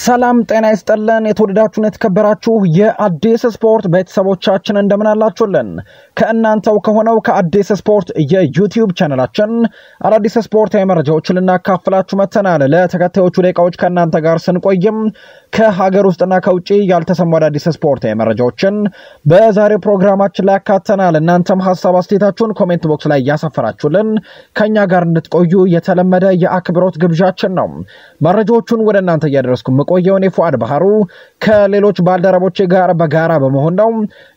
ሰላም ጤና ይስጥልን። የተወደዳችሁን የተከበራችሁ የአዲስ ስፖርት ቤተሰቦቻችን እንደምን አላችሁልን? ከእናንተው ከሆነው ከአዲስ ስፖርት የዩቲዩብ ቻነላችን አዳዲስ ስፖርታዊ መረጃዎችን ልናካፍላችሁ መጥተናል። ለተከታዮቹ ደቂቃዎች ከእናንተ ጋር ስንቆይም ከሀገር ውስጥና ከውጭ ያልተሰሙ አዳዲስ ስፖርታዊ መረጃዎችን በዛሬው ፕሮግራማችን ላይ ያካተናል። እናንተም ሀሳብ አስተያየታችሁን ኮሜንት ቦክስ ላይ እያሰፈራችሁልን ከእኛ ጋር እንድትቆዩ የተለመደ የአክብሮት ግብዣችን ነው። መረጃዎቹን ወደ እናንተ እያደረስኩ የምቆየው እኔ ፉአድ ባህሩ ከሌሎች ባልደረቦቼ ጋር በጋራ በመሆን ነው።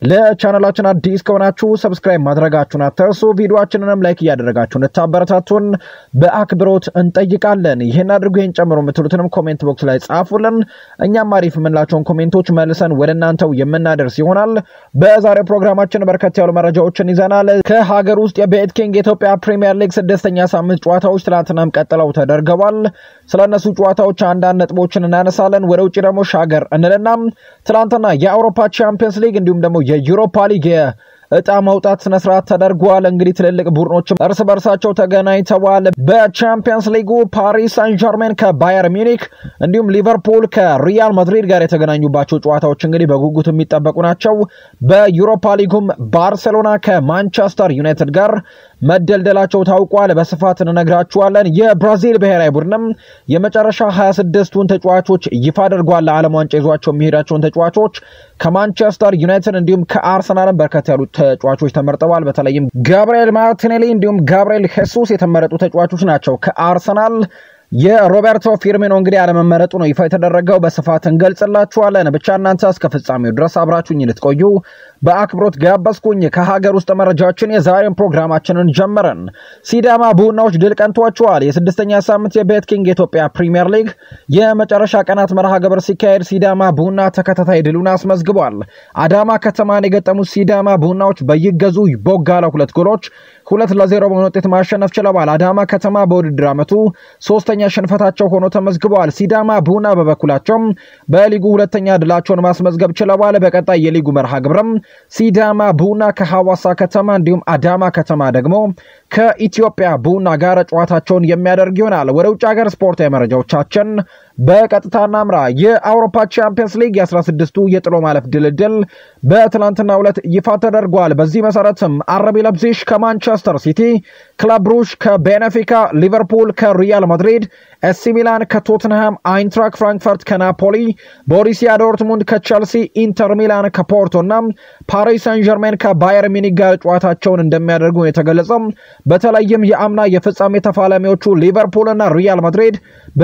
ለቻናላችን አዲስ ከሆናችሁ ሰብስክራይብ ማድረጋችሁን አትርሱ። ቪዲዮችንንም ላይክ እያደረጋችሁ እንድታበረታቱን በአክብሮት እንጠይቃለን። ይህን አድርጉ፣ ይህን ጨምሮ የምትሉትንም ኮሜንት ቦክስ ላይ ጻፉልን። እኛም አሪፍ የምንላቸውን ኮሜንቶች መልሰን ወደ እናንተው የምናደርስ ይሆናል። በዛሬው ፕሮግራማችን በርከት ያሉ መረጃዎችን ይዘናል። ከሀገር ውስጥ የቤት ኪንግ የኢትዮጵያ ፕሪሚየር ሊግ ስድስተኛ ሳምንት ጨዋታዎች ትናንትናም ቀጥለው ተደርገዋል። ስለነሱ ጨዋታዎች አንዳንድ ነጥቦችን እናነሳለን። ወደ ውጭ ደግሞ ሻገር እንልና ትናንትና የአውሮፓ ቻምፒየንስ ሊግ እንዲሁም ደግሞ የዩሮፓ ሊግ እጣ መውጣት ስነስርዓት ተደርጓል። እንግዲህ ትልልቅ ቡድኖችም እርስ በርሳቸው ተገናኝተዋል። በቻምፒየንስ ሊጉ ፓሪስ ሳን ጀርሜን ከባየር ሚኒክ እንዲሁም ሊቨርፑል ከሪያል ማድሪድ ጋር የተገናኙባቸው ጨዋታዎች እንግዲህ በጉጉት የሚጠበቁ ናቸው። በዩሮፓ ሊጉም ባርሴሎና ከማንቸስተር ዩናይትድ ጋር መደልደላቸው ታውቋል። በስፋት እንነግራችኋለን። የብራዚል ብሔራዊ ቡድንም የመጨረሻ 26ቱን ተጫዋቾች ይፋ አድርጓል። ለዓለም ዋንጫ ይዟቸው የሚሄዳቸውን ተጫዋቾች ከማንቸስተር ዩናይትድ እንዲሁም ከአርሰናልም በርከት ያሉ ተጫዋቾች ተመርጠዋል። በተለይም ጋብርኤል ማርቲኔሊ እንዲሁም ጋብርኤል ሄሱስ የተመረጡ ተጫዋቾች ናቸው ከአርሰናል የሮቤርቶ ፊርሚኖ እንግዲህ አለመመረጡ ነው ይፋ የተደረገው። በስፋት እንገልጽላችኋለን። ብቻ እናንተ እስከ ፍጻሜው ድረስ አብራችሁኝ ልትቆዩ በአክብሮት ጋበዝኩኝ። ከሀገር ውስጥ መረጃችን የዛሬን ፕሮግራማችንን ጀመረን። ሲዳማ ቡናዎች ድል ቀንቷቸዋል። የስድስተኛ ሳምንት የቤት ኪንግ የኢትዮጵያ ፕሪሚየር ሊግ የመጨረሻ ቀናት መርሃ ግብር ሲካሄድ ሲዳማ ቡና ተከታታይ ድሉን አስመዝግቧል። አዳማ ከተማን የገጠሙት ሲዳማ ቡናዎች በይገዙ ቦጋለ ሁለት ጎሎች ሁለት ለዜሮ በሆነ ውጤት ማሸነፍ ችለዋል። አዳማ ከተማ በውድድር ዓመቱ ሶስተኛ ሽንፈታቸው ሆኖ ተመዝግበዋል። ሲዳማ ቡና በበኩላቸው በሊጉ ሁለተኛ ድላቸውን ማስመዝገብ ችለዋል። በቀጣይ የሊጉ መርሃ ግብርም ሲዳማ ቡና ከሐዋሳ ከተማ እንዲሁም አዳማ ከተማ ደግሞ ከኢትዮጵያ ቡና ጋር ጨዋታቸውን የሚያደርግ ይሆናል። ወደ ውጭ ሀገር ስፖርታዊ መረጃዎቻችን በቀጥታ እናምራ። የአውሮፓ ቻምፒየንስ ሊግ የ16ቱ የጥሎ ማለፍ ድልድል በትናንትናው ዕለት ይፋ ተደርጓል። በዚህ መሰረትም አረቢ ለብዚሽ ከማንቸስተር ሲቲ፣ ክለብ ብሩሽ ከቤኔፊካ፣ ሊቨርፑል ከሪያል ማድሪድ፣ ኤሲ ሚላን ከቶትንሃም፣ አይንትራክ ፍራንክፈርት ከናፖሊ፣ ቦሪሲያ ዶርትሙንድ ከቸልሲ፣ ኢንተር ሚላን ከፖርቶ እና ፓሪስ ሳን ጀርሜን ከባየር ሚኒክ ጋር ጨዋታቸውን እንደሚያደርጉ የተገለጸው በተለይም የአምና የፍጻሜ ተፋላሚዎቹ ሊቨርፑል እና ሪያል ማድሪድ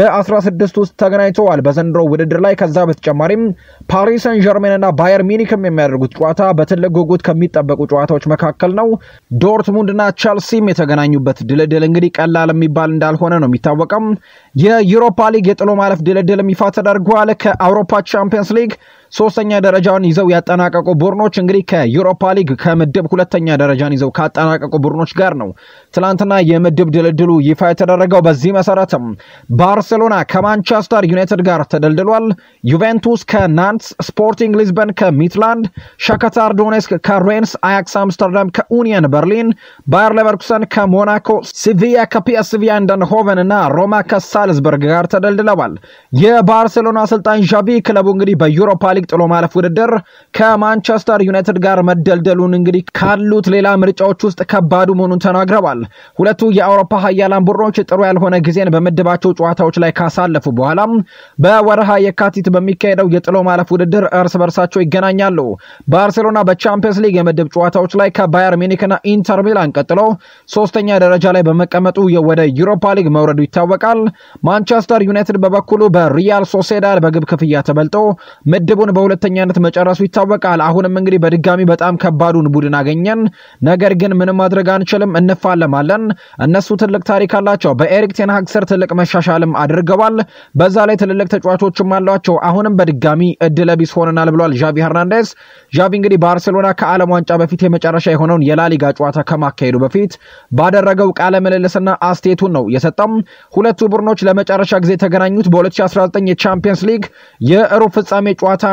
በ16 ውስጥ ተገናኝተዋል በዘንድሮ ውድድር ላይ። ከዛ በተጨማሪም ፓሪስ ሰን ጀርሜን እና ባየር ሚኒክም የሚያደርጉት ጨዋታ በትልቅ ጉጉት ከሚጠበቁ ጨዋታዎች መካከል ነው። ዶርትሙንድና ቸልሲም የተገናኙበት ድልድል እንግዲህ ቀላል የሚባል እንዳልሆነ ነው የሚታወቀው። የዩሮፓ ሊግ የጥሎ ማለፍ ድልድልም ይፋ ተደርጓል። ከአውሮፓ ቻምፒየንስ ሊግ ሶስተኛ ደረጃውን ይዘው ያጠናቀቁ ቡድኖች እንግዲህ ከዩሮፓ ሊግ ከምድብ ሁለተኛ ደረጃን ይዘው ካጠናቀቁ ቡድኖች ጋር ነው ትናንትና የምድብ ድልድሉ ይፋ የተደረገው። በዚህ መሰረትም ባርሴሎና ከማንቸስተር ዩናይትድ ጋር ተደልድሏል። ዩቬንቱስ ከናንትስ፣ ስፖርቲንግ ሊዝበን ከሚትላንድ፣ ሻክታር ዶኔስክ ከሬንስ፣ አያክስ አምስተርዳም ከኡኒየን በርሊን፣ ባየር ሌቨርኩሰን ከሞናኮ፣ ሲቪያ ከፒኤስቪ አይንድሆቨን እና ሮማ ከሳልዝበርግ ጋር ተደልድለዋል። የባርሴሎና አሰልጣኝ ዣቪ ክለቡ እንግዲህ በዩሮፓ ሊግ ጥሎ ማለፍ ውድድር ከማንቸስተር ዩናይትድ ጋር መደልደሉን እንግዲህ ካሉት ሌላ ምርጫዎች ውስጥ ከባዱ መሆኑን ተናግረዋል። ሁለቱ የአውሮፓ ሀያላን ቡድኖች ጥሩ ያልሆነ ጊዜን በምድባቸው ጨዋታዎች ላይ ካሳለፉ በኋላም በወረሃ የካቲት በሚካሄደው የጥሎ ማለፍ ውድድር እርስ በርሳቸው ይገናኛሉ። ባርሴሎና በቻምፒየንስ ሊግ የምድብ ጨዋታዎች ላይ ከባየር ሚኒክና ኢንተር ሚላን ቀጥሎ ሶስተኛ ደረጃ ላይ በመቀመጡ ወደ ዩሮፓ ሊግ መውረዱ ይታወቃል። ማንቸስተር ዩናይትድ በበኩሉ በሪያል ሶሴዳድ በግብ ክፍያ ተበልጦ ምድቡን በሁለተኛነት መጨረሱ ይታወቃል። አሁንም እንግዲህ በድጋሚ በጣም ከባዱን ቡድን አገኘን፣ ነገር ግን ምንም ማድረግ አንችልም፣ እንፋለማለን። እነሱ ትልቅ ታሪክ አላቸው። በኤሪክ ቴንሃግ ስር ትልቅ መሻሻልም አድርገዋል። በዛ ላይ ትልልቅ ተጫዋቾችም አሏቸው። አሁንም በድጋሚ እድለቢስ ሆነናል ብሏል ዣቪ ሄርናንዴዝ። ዣቪ እንግዲህ ባርሴሎና ከዓለም ዋንጫ በፊት የመጨረሻ የሆነውን የላሊጋ ጨዋታ ከማካሄዱ በፊት ባደረገው ቃለ ምልልስና አስቴቱን ነው የሰጠው። ሁለቱ ቡድኖች ለመጨረሻ ጊዜ የተገናኙት በ2019 የቻምፒየንስ ሊግ የሩብ ፍጻሜ ጨዋታ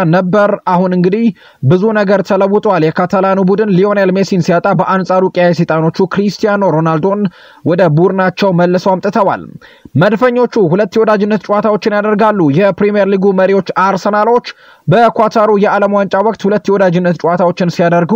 ነበር። አሁን እንግዲህ ብዙ ነገር ተለውጧል። የካታላኑ ቡድን ሊዮኔል ሜሲን ሲያጣ፣ በአንጻሩ ቀያይ ሰይጣኖቹ ክሪስቲያኖ ሮናልዶን ወደ ቡድናቸው መልሰው አምጥተዋል። መድፈኞቹ ሁለት የወዳጅነት ጨዋታዎችን ያደርጋሉ። የፕሪምየር ሊጉ መሪዎች አርሰናሎች በኳታሩ የዓለም ዋንጫ ወቅት ሁለት የወዳጅነት ጨዋታዎችን ሲያደርጉ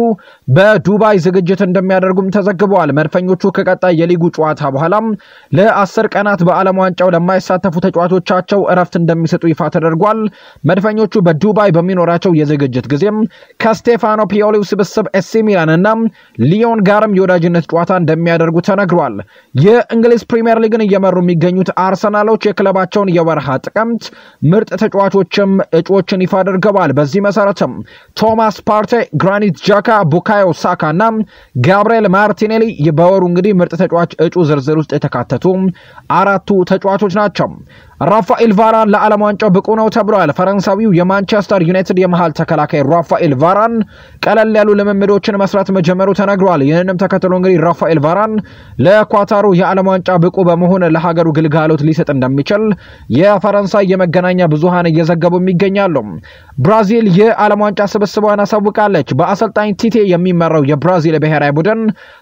በዱባይ ዝግጅት እንደሚያደርጉም ተዘግበዋል። መድፈኞቹ ከቀጣይ የሊጉ ጨዋታ በኋላም ለአስር ቀናት በዓለም ዋንጫው ለማይሳተፉ ተጫዋቾቻቸው እረፍት እንደሚሰጡ ይፋ ተደርጓል። መድፈኞቹ በዱባይ በሚኖራቸው የዝግጅት ጊዜም ከስቴፋኖ ፒዮሊው ስብስብ ኤሲ ሚላን እና ሊዮን ጋርም የወዳጅነት ጨዋታ እንደሚያደርጉ ተነግሯል። የእንግሊዝ ፕሪምየር ሊግን እየመሩ የሚገኙት አርሰናሎች የክለባቸውን የወርሃ ጥቅምት ምርጥ ተጫዋቾችም እጩዎችን ይፋ አድርገዋል። በዚህ መሰረትም ቶማስ ፓርቴ፣ ግራኒት ጃካ፣ ቡካዮ ሳካ እና ጋብርኤል ማርቲኔሊ በወሩ እንግዲህ ምርጥ ተጫዋች እጩ ዝርዝር ውስጥ የተካተቱ አራቱ ተጫዋቾች ናቸው። ራፋኤል ቫራን ለዓለም ዋንጫው ብቁ ነው ተብሏል። ፈረንሳዊው የማንቸስተር ዩናይትድ የመሃል ተከላካይ ራፋኤል ቫራን ቀለል ያሉ ልምምዶችን መስራት መጀመሩ ተነግሯል። ይህንም ተከትሎ እንግዲህ ራፋኤል ቫራን ለኳታሩ የዓለም ዋንጫ ብቁ በመሆን ለሀገሩ ግልጋሎት ሊሰጥ እንደሚችል የፈረንሳይ የመገናኛ ብዙሃን እየዘገቡ ይገኛሉ። ብራዚል የዓለም ዋንጫ ስብስቧን አሳውቃለች። በአሰልጣኝ ቲቴ የሚመራው የብራዚል ብሔራዊ ቡድን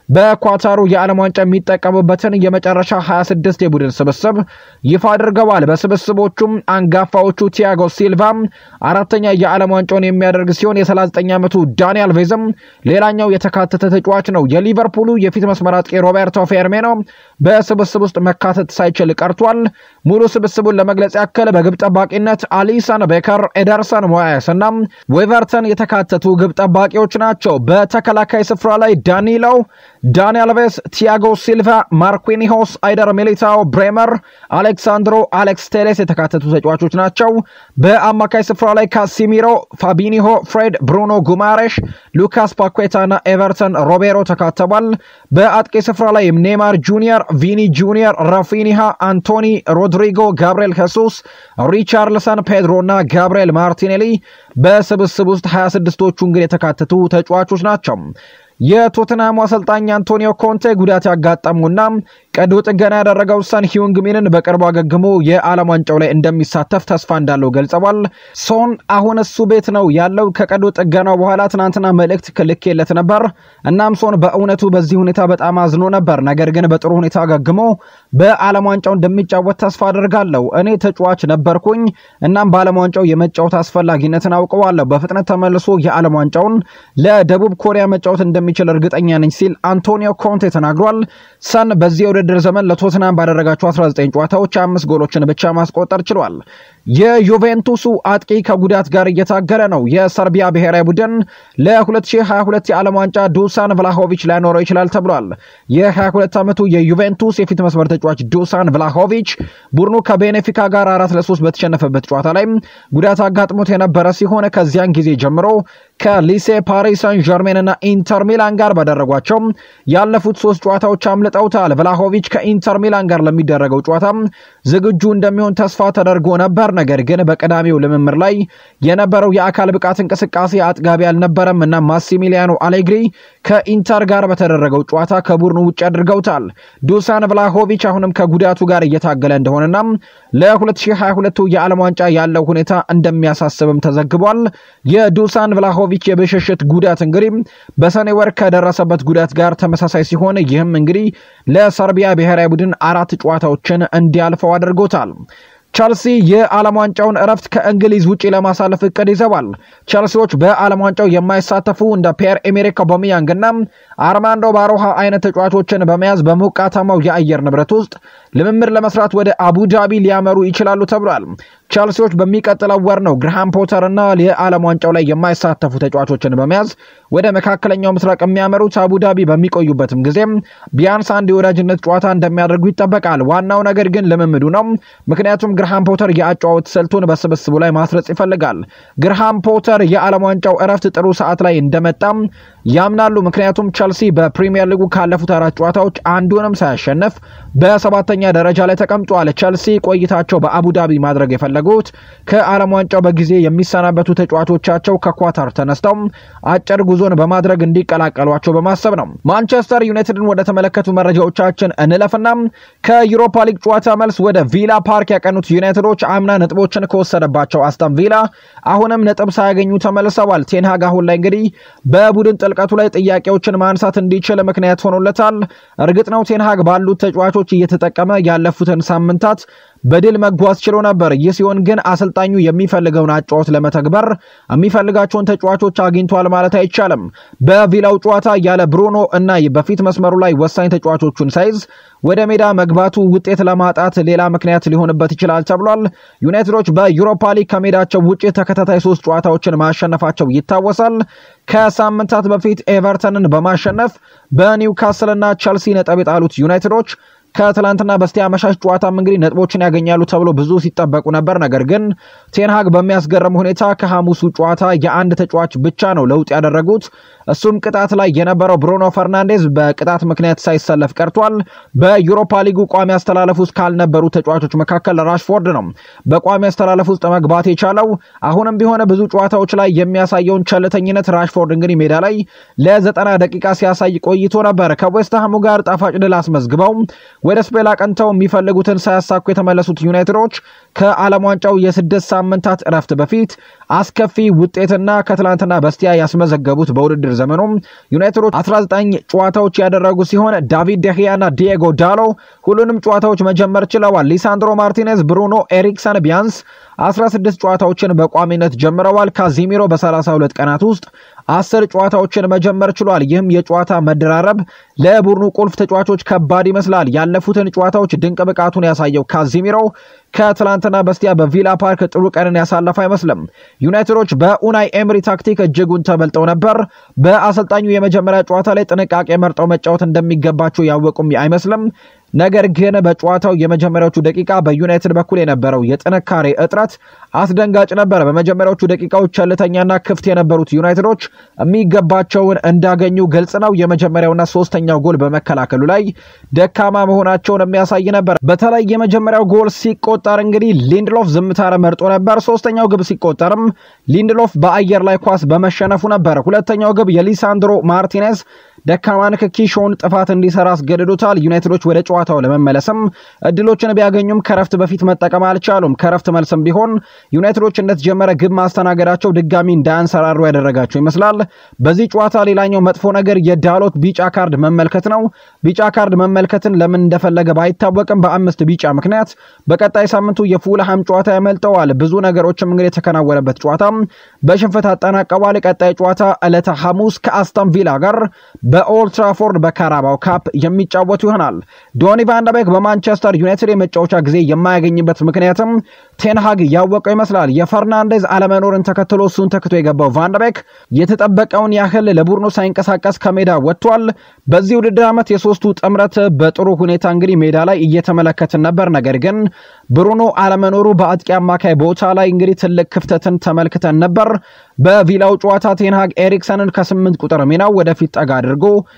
በኳታሩ የዓለም ዋንጫ የሚጠቀሙበትን የመጨረሻ 26 የቡድን ስብስብ ይፋ አድርገዋል። በስብስቦቹም አንጋፋዎቹ ቲያጎ ሲልቫ አራተኛ የዓለም ዋንጫውን የሚያደርግ ሲሆን የ39 ዓመቱ ዳንኤል ቬዝም ሌላኛው የተካተተ ተጫዋች ነው። የሊቨርፑሉ የፊት መስመር አጥቂ ሮቤርቶ ፌርሜኖ በስብስብ ውስጥ መካተት ሳይችል ቀርቷል። ሙሉ ስብስቡን ለመግለጽ ያክል በግብ ጠባቂነት አሊሰን ቤከር፣ ኤደርሰን ሞያስ እና ዌቨርተን የተካተቱ ግብ ጠባቂዎች ናቸው። በተከላካይ ስፍራ ላይ ዳኒሎ፣ ዳንኤል ቬስ፣ ቲያጎ ሲልቫ፣ ማርኪኒሆስ፣ አይደር ሚሊታው፣ ብሬመር፣ አሌክሳንድሮ አሌክስ ቴሌስ የተካተቱ ተጫዋቾች ናቸው። በአማካይ ስፍራ ላይ ካሲሚሮ፣ ፋቢኒሆ፣ ፍሬድ፣ ብሩኖ ጉማሬሽ፣ ሉካስ ፓኬታ እና ኤቨርተን ሮቤሮ ተካተዋል። በአጥቂ ስፍራ ላይ ኔይማር ጁኒየር፣ ቪኒ ጁኒየር፣ ራፊኒሃ፣ አንቶኒ ሮድሪጎ፣ ጋብርኤል ሄሱስ፣ ሪቻርልሰን፣ ፔድሮ እና ጋብርኤል ማርቲኔሊ በስብስብ ውስጥ 26ቶቹ እንግዲህ የተካተቱ ተጫዋቾች ናቸው። የቶትናሙ አሰልጣኝ አንቶኒዮ ኮንቴ ጉዳት ያጋጠሙና ቀዶ ጥገና ያደረገው ሰን ሂዩንግሚንን በቅርቡ አገግሞ የዓለም ዋንጫው ላይ እንደሚሳተፍ ተስፋ እንዳለው ገልጸዋል። ሶን አሁን እሱ ቤት ነው ያለው። ከቀዶ ጥገናው በኋላ ትናንትና መልእክት ልኬለት ነበር። እናም ሶን በእውነቱ በዚህ ሁኔታ በጣም አዝኖ ነበር። ነገር ግን በጥሩ ሁኔታ አገግሞ በዓለም ዋንጫው እንደሚጫወት ተስፋ አድርጋለሁ። እኔ ተጫዋች ነበርኩኝ። እናም በዓለም ዋንጫው የመጫወት አስፈላጊነትን አውቀዋለሁ። በፍጥነት ተመልሶ የዓለም ዋንጫውን ለደቡብ ኮሪያ መጫወት እንደሚችል እርግጠኛ ነኝ ሲል አንቶኒዮ ኮንቴ ተናግሯል። ሰን በዚህ የውድድር ዘመን ለቶትናም ባደረጋቸው 19 ጨዋታዎች አምስት ጎሎችን ብቻ ማስቆጠር ችሏል። የዩቬንቱሱ አጥቂ ከጉዳት ጋር እየታገለ ነው። የሰርቢያ ብሔራዊ ቡድን ለ2022 የዓለም ዋንጫ ዱሳን ቭላሆቪች ላይኖረው ይችላል ተብሏል። የ22 ዓመቱ የዩቬንቱስ የፊት መስመር ተጫዋች ዱሳን ቭላሆቪች ቡድኑ ከቤኔፊካ ጋር አራት ለሶስት በተሸነፈበት ጨዋታ ላይ ጉዳት አጋጥሞት የነበረ ሲሆን ከዚያን ጊዜ ጀምሮ ከሊሴ ፓሪስ ሳን ዠርሜን እና ኢንተር ሚላን ጋር ባደረጓቸው ያለፉት ሶስት ጨዋታዎች አምልጠውታል። ቭላሆቪች ከኢንተር ሚላን ጋር ለሚደረገው ጨዋታ ዝግጁ እንደሚሆን ተስፋ ተደርጎ ነበር። ነገር ግን በቀዳሚው ልምምር ላይ የነበረው የአካል ብቃት እንቅስቃሴ አጥጋቢ አልነበረም እና ማሲሚሊያኖ አሌግሪ ከኢንተር ጋር በተደረገው ጨዋታ ከቡድኑ ውጭ አድርገውታል። ዱሳን ቭላሆቪች አሁንም ከጉዳቱ ጋር እየታገለ እንደሆነና ለ2022 የዓለም ዋንጫ ያለው ሁኔታ እንደሚያሳስብም ተዘግቧል። የዱሳን ቭላሆቪች የብሽሽት ጉዳት እንግዲህ በሰኔ ወር ከደረሰበት ጉዳት ጋር ተመሳሳይ ሲሆን ይህም እንግዲህ ለሰርቢያ ብሔራዊ ቡድን አራት ጨዋታዎችን እንዲያልፈው አድርጎታል። ቸልሲ የዓለም ዋንጫውን እረፍት ከእንግሊዝ ውጪ ለማሳለፍ እቅድ ይዘዋል። ቸልሲዎች በዓለም ዋንጫው የማይሳተፉ እንደ ፒየር ኤሜሪክ አውባሜያንግ እና አርማንዶ ባሮሃ አይነት ተጫዋቾችን በመያዝ በሞቃታማው የአየር ንብረት ውስጥ ልምምድ ለመስራት ወደ አቡዳቢ ሊያመሩ ይችላሉ ተብሏል። ቸልሲዎች በሚቀጥለው ወር ነው ግርሃም ፖተር እና የዓለም ዋንጫው ላይ የማይሳተፉ ተጫዋቾችን በመያዝ ወደ መካከለኛው ምስራቅ የሚያመሩት አቡዳቢ በሚቆዩበትም ጊዜም ቢያንስ አንድ የወዳጅነት ጨዋታ እንደሚያደርጉ ይጠበቃል። ዋናው ነገር ግን ልምምዱ ነው። ምክንያቱም ግርሃም ፖተር የአጨዋወት ስልቱን በስብስቡ ላይ ማስረጽ ይፈልጋል። ግርሃም ፖተር የዓለም ዋንጫው እረፍት ጥሩ ሰዓት ላይ እንደመጣም ያምናሉ። ምክንያቱም ቸልሲ በፕሪሚየር ሊጉ ካለፉት አራት ጨዋታዎች አንዱንም ሳያሸንፍ በሰባተኛ ደረጃ ላይ ተቀምጧል። ቸልሲ ቆይታቸው በአቡዳቢ ማድረግ የፈለጉት ከዓለም ዋንጫው በጊዜ የሚሰናበቱ ተጫዋቾቻቸው ከኳታር ተነስተው አጭር ጉዞን በማድረግ እንዲቀላቀሏቸው በማሰብ ነው። ማንቸስተር ዩናይትድን ወደ ተመለከቱ መረጃዎቻችን እንለፍና ከዩሮፓ ሊግ ጨዋታ መልስ ወደ ቪላ ፓርክ ያቀኑት ዩናይትዶች አምና ነጥቦችን ከወሰደባቸው አስተን ቪላ አሁንም ነጥብ ሳያገኙ ተመልሰዋል። ቴንሃግ አሁን ላይ እንግዲህ በቡድን ጥልቀቱ ላይ ጥያቄዎችን ማንሳት እንዲችል ምክንያት ሆኖለታል። እርግጥ ነው ቴንሃግ ባሉት ተጫዋቾች እየተጠቀመ ያለፉትን ሳምንታት በድል መጓዝ ችሎ ነበር። ይህ ሲሆን ግን አሰልጣኙ የሚፈልገውን አጫወት ለመተግበር የሚፈልጋቸውን ተጫዋቾች አግኝቷል ማለት አይቻልም። በቪላው ጨዋታ ያለ ብሩኖ እና በፊት መስመሩ ላይ ወሳኝ ተጫዋቾቹን ሳይዝ ወደ ሜዳ መግባቱ ውጤት ለማጣት ሌላ ምክንያት ሊሆንበት ይችላል ተብሏል። ዩናይትዶች በዩሮፓ ሊግ ከሜዳቸው ውጭ ተከታታይ ሶስት ጨዋታዎችን ማሸነፋቸው ይታወሳል። ከሳምንታት በፊት ኤቨርተንን በማሸነፍ በኒውካስልና ቸልሲ ነጥብ የጣሉት ዩናይትዶች ከትላንትና በስቲያ አመሻሽ ጨዋታም እንግዲህ ነጥቦችን ያገኛሉ ተብሎ ብዙ ሲጠበቁ ነበር። ነገር ግን ቴንሃግ በሚያስገርም ሁኔታ ከሐሙሱ ጨዋታ የአንድ ተጫዋች ብቻ ነው ለውጥ ያደረጉት። እሱም ቅጣት ላይ የነበረው ብሩኖ ፈርናንዴዝ በቅጣት ምክንያት ሳይሰለፍ ቀርቷል። በዩሮፓ ሊጉ ቋሚ አስተላለፍ ውስጥ ካልነበሩ ተጫዋቾች መካከል ራሽፎርድ ነው በቋሚ አስተላለፍ ውስጥ መግባት የቻለው። አሁንም ቢሆን ብዙ ጨዋታዎች ላይ የሚያሳየውን ቸልተኝነት ራሽፎርድ እንግዲህ ሜዳ ላይ ለዘጠና ደቂቃ ሲያሳይ ቆይቶ ነበር። ከዌስትሃሙ ጋር ጣፋጭ ድል አስመዝግበው ወደ ስፔን አቅንተው የሚፈልጉትን ሳያሳኩ የተመለሱት ዩናይትዶች ከዓለም ዋንጫው የስድስት ሳምንታት እረፍት በፊት አስከፊ ውጤትና ከትላንትና በስቲያ ያስመዘገቡት በውድድር ዘመኑ ዩናይትዶች 19 ጨዋታዎች ያደረጉ ሲሆን ዳቪድ ደህያና ዲየጎ ዳሎ ሁሉንም ጨዋታዎች መጀመር ችለዋል። ሊሳንድሮ ማርቲኔዝ፣ ብሩኖ ኤሪክሰን ቢያንስ 16 ጨዋታዎችን በቋሚነት ጀምረዋል። ካዚሚሮ በ32 ቀናት ውስጥ አስር ጨዋታዎችን መጀመር ችሏል። ይህም የጨዋታ መደራረብ ለቡድኑ ቁልፍ ተጫዋቾች ከባድ ይመስላል። ያለፉትን ጨዋታዎች ድንቅ ብቃቱን ያሳየው ካዚሚሮ ከትላንትና በስቲያ በቪላ ፓርክ ጥሩ ቀንን ያሳለፈ አይመስልም። ዩናይትዶች በኡናይ ኤምሪ ታክቲክ እጅጉን ተበልጠው ነበር። በአሰልጣኙ የመጀመሪያ ጨዋታ ላይ ጥንቃቄ መርጠው መጫወት እንደሚገባቸው ያወቁም አይመስልም። ነገር ግን በጨዋታው የመጀመሪያዎቹ ደቂቃ በዩናይትድ በኩል የነበረው የጥንካሬ እጥረት አስደንጋጭ ነበር። በመጀመሪያዎቹ ደቂቃዎች ቸልተኛና ክፍት የነበሩት ዩናይትዶች የሚገባቸውን እንዳገኙ ግልጽ ነው። የመጀመሪያውና ሶስተኛው ጎል በመከላከሉ ላይ ደካማ መሆናቸውን የሚያሳይ ነበር። በተለይ የመጀመሪያው ጎል ሲቆጠር እንግዲህ ሊንድሎፍ ዝምታን መርጦ ነበር። ሶስተኛው ግብ ሲቆጠርም ሊንድሎፍ በአየር ላይ ኳስ በመሸነፉ ነበር። ሁለተኛው ግብ የሊሳንድሮ ማርቲኔዝ ደካማ ንክኪ ሾውን ጥፋት እንዲሰራ አስገድዶታል። ዩናይትዶች ወደ ጨዋታው ለመመለስም እድሎችን ቢያገኙም ከረፍት በፊት መጠቀም አልቻሉም። ከረፍት መልስም ቢሆን ዩናይትዶች እንደተጀመረ ግብ ማስተናገዳቸው ድጋሚ እንዳያንሰራሩ ያደረጋቸው ይመስላል። በዚህ ጨዋታ ሌላኛው መጥፎ ነገር የዳሎት ቢጫ ካርድ መመልከት ነው። ቢጫ ካርድ መመልከትን ለምን እንደፈለገ ባይታወቅም በአምስት ቢጫ ምክንያት በቀጣይ ሳምንቱ የፉልሃም ጨዋታ ያመልጠዋል። ብዙ ነገሮችም እንግዲህ የተከናወነበት ጨዋታ በሽንፈት አጠናቀዋል። ቀጣይ ጨዋታ ዕለተ ሐሙስ ከአስተን ቪላ ጋር በኦልድ ትራፎርድ በካራባው ካፕ የሚጫወቱ ይሆናል። ዶኒ ቫንደቤክ በማንቸስተር ዩናይትድ የመጫወቻ ጊዜ የማያገኝበት ምክንያትም ቴንሃግ ያወቀው ይመስላል። የፈርናንዴዝ አለመኖርን ተከትሎ እሱን ተክቶ የገባው ቫንደቤክ የተጠበቀውን ያህል ለቡድኑ ሳይንቀሳቀስ ከሜዳ ወጥቷል። በዚህ ውድድር ዓመት የሶስቱ ጥምረት በጥሩ ሁኔታ እንግዲህ ሜዳ ላይ እየተመለከትን ነበር። ነገር ግን ብሩኖ አለመኖሩ በአጥቂ አማካይ ቦታ ላይ እንግዲህ ትልቅ ክፍተትን ተመልክተን ነበር። በቪላው ጨዋታ ቴንሃግ ኤሪክሰንን ከስምንት ቁጥር ሚናው ወደፊት ጠጋ አድርጎ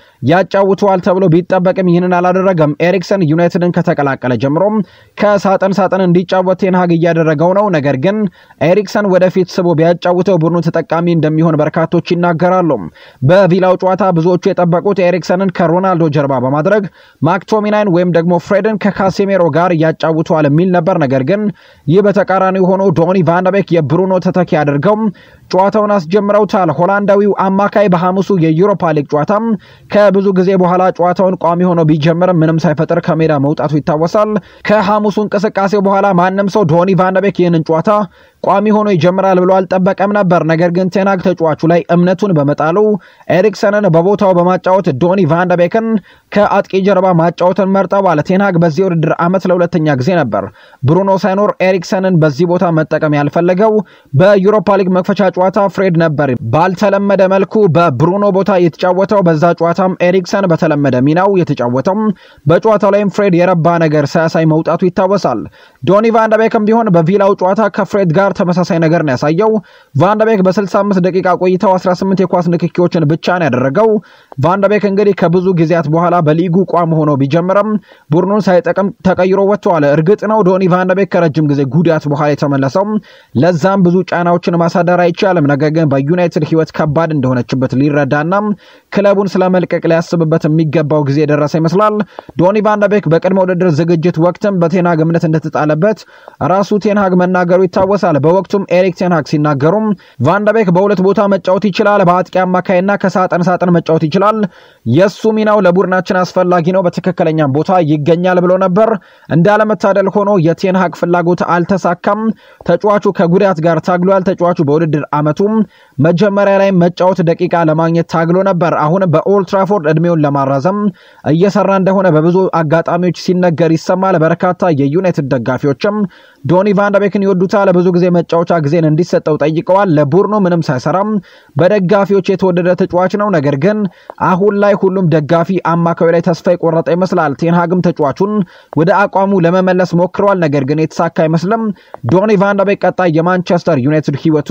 ያጫውተዋል ተብሎ ቢጠበቅም ይህንን አላደረገም። ኤሪክሰን ዩናይትድን ከተቀላቀለ ጀምሮም ከሳጥን ሳጥን እንዲጫወት ቴንሃግ እያደረገው ነው። ነገር ግን ኤሪክሰን ወደፊት ስቦ ቢያጫውተው ቡድኑ ተጠቃሚ እንደሚሆን በርካቶች ይናገራሉ። በቪላው ጨዋታ ብዙዎቹ የጠበቁት ኤሪክሰንን ከሮናልዶ ጀርባ በማድረግ ማክቶሚናይን ወይም ደግሞ ፍሬድን ከካሴሜሮ ጋር ያጫውተዋል የሚል ነበር። ነገር ግን ይህ በተቃራኒው ሆኖ ዶኒ ቫንደቤክ የብሩኖ ተተኪ አድርገው ጨዋታውን አስጀምረውታል። ሆላንዳዊው አማካይ በሐሙሱ የዩሮፓ ሊግ ጨዋታም ከብዙ ጊዜ በኋላ ጨዋታውን ቋሚ ሆኖ ቢጀምርም ምንም ሳይፈጥር ከሜዳ መውጣቱ ይታወሳል። ከሐሙሱ እንቅስቃሴ በኋላ ማንም ሰው ዶኒ ቫንደቤክ ይህንን ጨዋታ ቋሚ ሆኖ ይጀምራል ብሎ አልጠበቀም ነበር። ነገር ግን ቴናግ ተጫዋቹ ላይ እምነቱን በመጣሉ ኤሪክሰንን በቦታው በማጫወት ዶኒ ቫንደቤክን ከአጥቂ ጀርባ ማጫወትን መርጠዋል። ቴናግ በዚህ ውድድር ዓመት ለሁለተኛ ጊዜ ነበር ብሩኖ ሳይኖር ኤሪክሰንን በዚህ ቦታ መጠቀም ያልፈለገው። በዩሮፓ ሊግ መክፈቻ ጨዋታ ፍሬድ ነበር ባልተለመደ መልኩ በብሩኖ ቦታ የተጫወተው። በዛ ጨዋታም ኤሪክሰን በተለመደ ሚናው የተጫወተው። በጨዋታው ላይም ፍሬድ የረባ ነገር ሳያሳይ መውጣቱ ይታወሳል። ዶኒ ቫንደቤክም ቢሆን በቪላው ጨዋታ ከፍሬድ ጋር ተመሳሳይ ነገር ነው ያሳየው። ቫንደቤክ በ65 ደቂቃ ቆይተው 18 የኳስ ንክኪዎችን ብቻ ነው ያደረገው። ቫንደቤክ እንግዲህ ከብዙ ጊዜያት በኋላ በሊጉ ቋም ሆኖ ቢጀምርም ቡድኑን ሳይጠቅም ተቀይሮ ወጥተዋል። እርግጥ ነው ዶኒ ቫንደቤክ ከረጅም ጊዜ ጉዳት በኋላ የተመለሰው ለዛም ብዙ ጫናዎችን ማሳደር አይቻልም። ነገር ግን በዩናይትድ ሕይወት ከባድ እንደሆነችበት ሊረዳና ክለቡን ስለመልቀቅ ሊያስብበት የሚገባው ጊዜ የደረሰ ይመስላል። ዶኒ ቫንደቤክ በቅድመ ውድድር ዝግጅት ወቅትም በቴንሃግ እምነት እንደተጣለበት ራሱ ቴንሃግ መናገሩ ይታወሳል። በወቅቱም ኤሪክ ቴንሃግ ሲናገሩም ቫንደቤክ በሁለት ቦታ መጫወት ይችላል፣ በአጥቂ አማካይና ከሳጥን ሳጥን መጫወት ይችላል። የእሱ ሚናው ለቡድናችን አስፈላጊ ነው፣ በትክክለኛም ቦታ ይገኛል ብሎ ነበር። እንዳለመታደል ሆኖ የቴንሃግ ፍላጎት አልተሳካም። ተጫዋቹ ከጉዳት ጋር ታግሏል። ተጫዋቹ በውድድር ዓመቱም መጀመሪያ ላይ መጫወት ደቂቃ ለማግኘት ታግሎ ነበር። አሁን በኦልትራፎርድ እድሜውን ለማራዘም እየሰራ እንደሆነ በብዙ አጋጣሚዎች ሲነገር ይሰማል። በርካታ የዩናይትድ ደጋፊዎችም ዶኒ ቫንደቤክን ይወዱታል። ብዙ ጊዜ መጫወቻ ጊዜን እንዲሰጠው ጠይቀዋል። ለቡድኑ ምንም ሳይሰራም በደጋፊዎች የተወደደ ተጫዋች ነው። ነገር ግን አሁን ላይ ሁሉም ደጋፊ አማካዩ ላይ ተስፋ የቆረጠ ይመስላል። ቴንሃግም ተጫዋቹን ወደ አቋሙ ለመመለስ ሞክረዋል። ነገር ግን የተሳካ አይመስልም። ዶኒ ቫንደቤክ ቀጣይ የማንቸስተር ዩናይትድ ሕይወቱ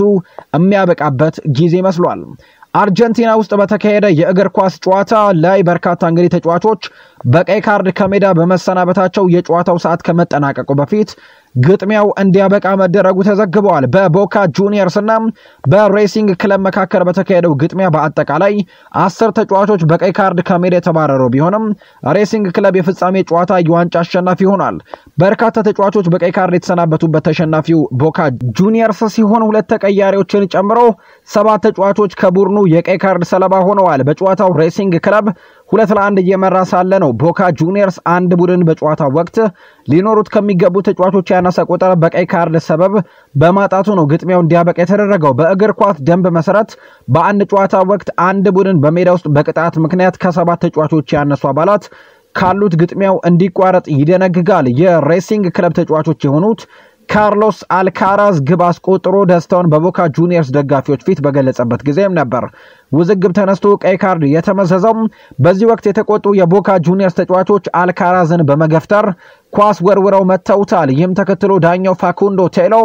የሚያበቃበት ጊዜ ይመስሏል። አርጀንቲና ውስጥ በተካሄደ የእግር ኳስ ጨዋታ ላይ በርካታ እንግዲህ ተጫዋቾች በቀይ ካርድ ከሜዳ በመሰናበታቸው የጨዋታው ሰዓት ከመጠናቀቁ በፊት ግጥሚያው እንዲያበቃ መደረጉ ተዘግበዋል። በቦካ ጁኒየርስ እና በሬሲንግ ክለብ መካከል በተካሄደው ግጥሚያ በአጠቃላይ አስር ተጫዋቾች በቀይ ካርድ ከሜዳ የተባረሩ ቢሆንም ሬሲንግ ክለብ የፍጻሜ ጨዋታ የዋንጫ አሸናፊ ሆኗል። በርካታ ተጫዋቾች በቀይ ካርድ የተሰናበቱበት ተሸናፊው ቦካ ጁኒየርስ ሲሆን ሁለት ተቀያሪዎችን ጨምሮ ሰባት ተጫዋቾች ከቡድኑ የቀይ ካርድ ሰለባ ሆነዋል። በጨዋታው ሬሲንግ ክለብ ሁለት ለአንድ እየመራ ሳለ ነው ቦካ ጁኒየርስ አንድ ቡድን በጨዋታ ወቅት ሊኖሩት ከሚገቡ ተጫዋቾች ያነሰ ቁጥር በቀይ ካርድ ሰበብ በማጣቱ ነው ግጥሚያው እንዲያበቃ የተደረገው። በእግር ኳስ ደንብ መሰረት በአንድ ጨዋታ ወቅት አንድ ቡድን በሜዳ ውስጥ በቅጣት ምክንያት ከሰባት ተጫዋቾች ያነሱ አባላት ካሉት ግጥሚያው እንዲቋረጥ ይደነግጋል። የሬሲንግ ክለብ ተጫዋቾች የሆኑት ካርሎስ አልካራዝ ግብ አስቆጥሮ ደስታውን በቦካ ጁኒየርስ ደጋፊዎች ፊት በገለጸበት ጊዜም ነበር ውዝግብ ተነስቶ ቀይ ካርድ የተመዘዘው። በዚህ ወቅት የተቆጡ የቦካ ጁኒየርስ ተጫዋቾች አልካራዝን በመገፍተር ኳስ ወርውረው መተውታል። ይህም ተከትሎ ዳኛው ፋኩንዶ ቴሎ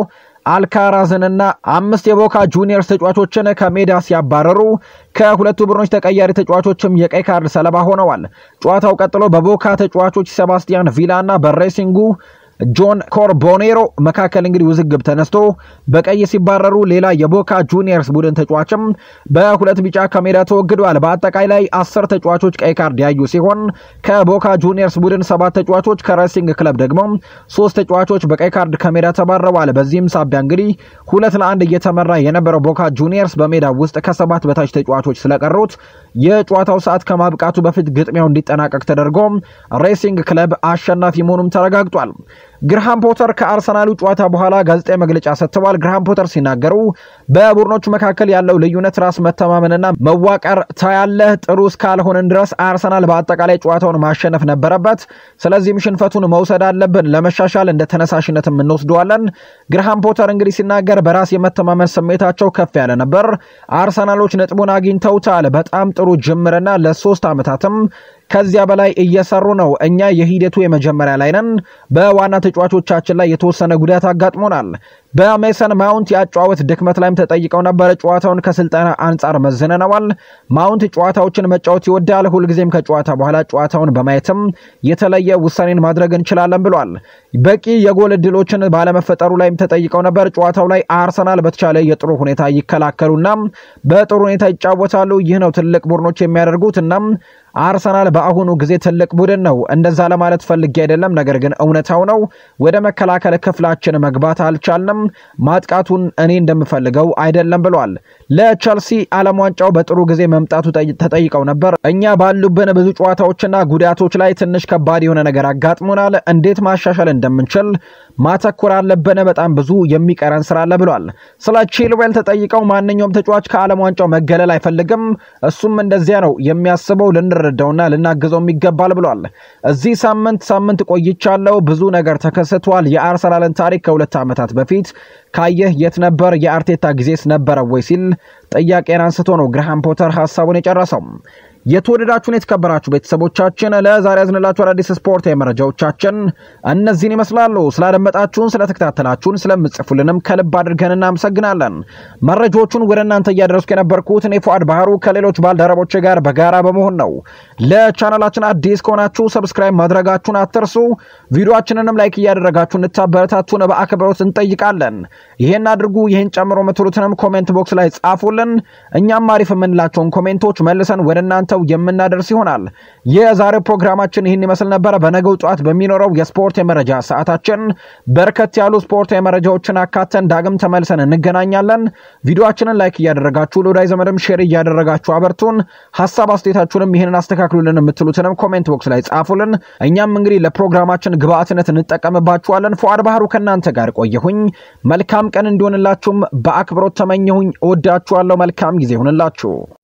አልካራዝንና አምስት የቦካ ጁኒየርስ ተጫዋቾችን ከሜዳ ሲያባረሩ ከሁለቱ ቡድኖች ተቀያሪ ተጫዋቾችም የቀይ ካርድ ሰለባ ሆነዋል። ጨዋታው ቀጥሎ በቦካ ተጫዋቾች ሴባስቲያን ቪላና በሬሲንጉ ጆን ኮርቦኔሮ መካከል እንግዲህ ውዝግብ ተነስቶ በቀይ ሲባረሩ ሌላ የቦካ ጁኒየርስ ቡድን ተጫዋችም በሁለት ቢጫ ከሜዳ ተወግደዋል። በአጠቃላይ አስር ተጫዋቾች ቀይ ካርድ ያዩ ሲሆን ከቦካ ጁኒየርስ ቡድን ሰባት ተጫዋቾች፣ ከሬሲንግ ክለብ ደግሞ ሶስት ተጫዋቾች በቀይ ካርድ ከሜዳ ተባረዋል። በዚህም ሳቢያ እንግዲህ ሁለት ለአንድ እየተመራ የነበረው ቦካ ጁኒየርስ በሜዳ ውስጥ ከሰባት በታች ተጫዋቾች ስለቀሩት የጨዋታው ሰዓት ከማብቃቱ በፊት ግጥሚያው እንዲጠናቀቅ ተደርጎ ሬሲንግ ክለብ አሸናፊ መሆኑም ተረጋግጧል። ግርሃም ፖተር ከአርሰናሉ ጨዋታ በኋላ ጋዜጣዊ መግለጫ ሰጥተዋል። ግርሃም ፖተር ሲናገሩ በቡድኖቹ መካከል ያለው ልዩነት ራስ መተማመንና መዋቀር ታያለህ። ጥሩ እስካልሆንን ድረስ አርሰናል በአጠቃላይ ጨዋታውን ማሸነፍ ነበረበት። ስለዚህም ሽንፈቱን መውሰድ አለብን። ለመሻሻል እንደ ተነሳሽነትም እንወስደዋለን። ግርሃም ፖተር እንግዲህ ሲናገር በራስ የመተማመን ስሜታቸው ከፍ ያለ ነበር። አርሰናሎች ነጥቡን አግኝተውታል። በጣም ጥሩ ጅምርና ለሶስት ዓመታትም ከዚያ በላይ እየሰሩ ነው። እኛ የሂደቱ የመጀመሪያ ላይ ነን። በዋና ተጫዋቾቻችን ላይ የተወሰነ ጉዳት አጋጥሞናል። በሜሰን ማውንት የአጨዋወት ድክመት ላይም ተጠይቀው ነበር። ጨዋታውን ከስልጠና አንጻር መዝነነዋል። ማውንት ጨዋታዎችን መጫወት ይወዳል። ሁልጊዜም ከጨዋታ በኋላ ጨዋታውን በማየትም የተለየ ውሳኔን ማድረግ እንችላለን ብሏል። በቂ የጎል እድሎችን ባለመፈጠሩ ላይም ተጠይቀው ነበር። ጨዋታው ላይ አርሰናል በተቻለ የጥሩ ሁኔታ ይከላከሉና በጥሩ ሁኔታ ይጫወታሉ። ይህ ነው ትልቅ ቡድኖች የሚያደርጉት እናም አርሰናል በአሁኑ ጊዜ ትልቅ ቡድን ነው። እንደዛ ለማለት ፈልጌ አይደለም፣ ነገር ግን እውነታው ነው። ወደ መከላከል ክፍላችን መግባት አልቻልንም። ማጥቃቱን እኔ እንደምፈልገው አይደለም ብሏል። ለቸልሲ ዓለም ዋንጫው በጥሩ ጊዜ መምጣቱ ተጠይቀው ነበር። እኛ ባሉብን ብዙ ጨዋታዎችና ጉዳቶች ላይ ትንሽ ከባድ የሆነ ነገር አጋጥሞናል። እንዴት ማሻሻል እንደምንችል ማተኮር አለብን። በጣም ብዙ የሚቀረን ስራ አለ ብሏል። ስለ ቺልዌል ተጠይቀው ማንኛውም ተጫዋች ከዓለም ዋንጫው መገለል አይፈልግም። እሱም እንደዚያ ነው የሚያስበው ልንረዳውና ልናግዘው ይገባል ብሏል። እዚህ ሳምንት ሳምንት ቆይቻለሁ። ብዙ ነገር ተከስቷል። የአርሰናልን ታሪክ ከሁለት ዓመታት በፊት ካየህ የት ነበር? የአርቴታ ጊዜስ ነበረ ወይ ሲል ጥያቄን አንስቶ ነው ግርሃም ፖተር ሀሳቡን የጨረሰው። የተወደዳችሁን የተከበራችሁ ቤተሰቦቻችን ለዛሬ ያዝንላችሁ አዳዲስ ስፖርታዊ መረጃዎቻችን እነዚህን ይመስላሉ። ስላደመጣችሁን፣ ስለተከታተላችሁን፣ ስለምጽፉልንም ከልብ አድርገን እናመሰግናለን። መረጃዎቹን ወደ እናንተ እያደረስኩ የነበርኩት እኔ ፉአድ ባህሩ ከሌሎች ባልደረቦች ጋር በጋራ በመሆን ነው። ለቻናላችን አዲስ ከሆናችሁ ሰብስክራይብ ማድረጋችሁን አትርሱ። ቪዲዮችንንም ላይክ እያደረጋችሁ እንድታበረታቱን በአክብሮት እንጠይቃለን። ይሄን አድርጉ፣ ይህን ጨምሮ የምትሉትንም ኮሜንት ቦክስ ላይ ጻፉልን። እኛም አሪፍ የምንላቸውን ኮሜንቶች መልሰን ወደ እናንተው የምናደርስ ይሆናል። የዛሬው ፕሮግራማችን ይህን ይመስል ነበረ። በነገው ጠዋት በሚኖረው የስፖርት የመረጃ ሰዓታችን በርከት ያሉ ስፖርት የመረጃዎችን አካተን ዳግም ተመልሰን እንገናኛለን። ቪዲዮችንን ላይክ እያደረጋችሁ ለወዳጅ ዘመድም ሼር እያደረጋችሁ አበርቱን። ሀሳብ አስተያየታችሁንም ይህንን አስተካክሉልን የምትሉትንም ኮሜንት ቦክስ ላይ ጻፉልን። እኛም እንግዲህ ለፕሮግራማችን ግብአትነት እንጠቀምባችኋለን። ፉአድ ባህሩ ከእናንተ ጋር ቆየሁኝ። መልካም ቀን እንዲሆንላችሁም በአክብሮት ተመኘሁኝ። እወዳችኋለሁ። መልካም ጊዜ ይሁንላችሁ።